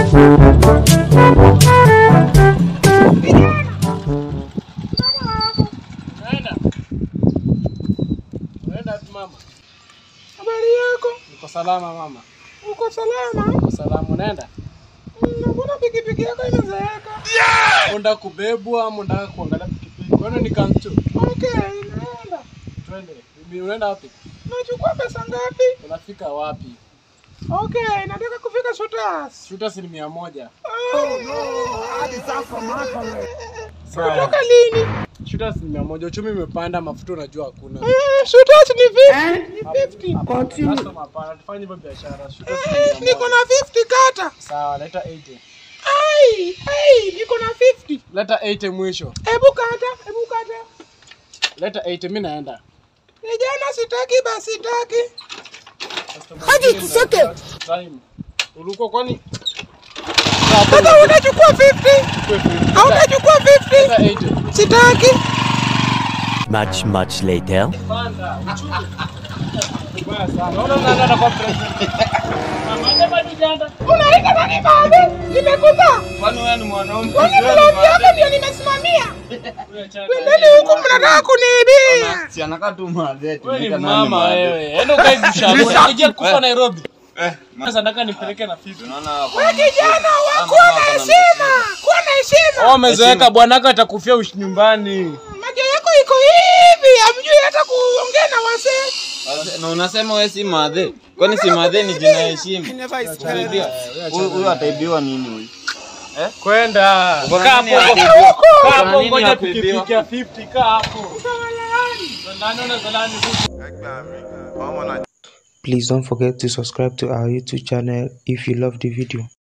Unaenda? Unaenda wapi mama? Habari yako? Niko salama mama. Uko salama? Niko salama. Unaenda? Mm, Mbona pikipiki yako imezeeka? Unataka kubebwa ama unataka kuangalia pikipiki? Kwani ni kanchu? Okay, naenda. Twende. Mimi unaenda wapi? Nachukua pesa ngapi? Unafika wapi? Okay, nataka kufika Shooters. Shuta si ni mia moja. Sawa. Kutoka lini? Shuta si ni mia moja. Uchumi umepanda, mafuta unajua hakuna. Eh, Shooters ni 50. Ni 50. Customer hapana, tufanye hivyo biashara. Shuta si ni Eh, mia niko moja. na 50 kata. Sawa, leta 80. Ai, ai, niko na 50. Leta 80 mwisho. Hebu kata, hebu kata. Leta 80 mimi naenda. Vijana sitaki basi sitaki. Hadi tuseke. Time. Ulikuwa kwani? Sasa unachukua 50? Au unachukua 50? Leta 80. Sitaki. Much, much later. Panda, uchumi. Mbaya sana. Unaona nani anakuwa president? Mama, ndio bado janda. Unaita nani baadhi? Nimekuza. Kwani wewe ni mwanaume? Kwani mlombi yako ndio nimesimamia? Pendeni huku mnataka kuniibia. Si anakaa tu madhetu. Wewe ni mama wewe. Enda ukae kushauri. Unajia kufa Nairobi. Sasa nataka nipeleke na fitu. Unaona Wewe kijana wakuwa na heshima. Kuwa na heshima. Oh, umezoeka bwanako atakufia ushi nyumbani. Macho yako iko hivi, hamjui hata kuongea na wasee. na unasema wewe si madhe. Kwani si madhe ni jina ya heshima? Utaibiwa. Huyu huyu ataibiwa nini huyu? Kwenda. Uko na Kaa nini hapo. ya Kaa kuibiwa? hapo Uko na nini ngoja ya kuibiwa? pikipiki ya 50 kaa hapo. Ndani na zalani. Please don't forget to subscribe to our YouTube channel if you love the video.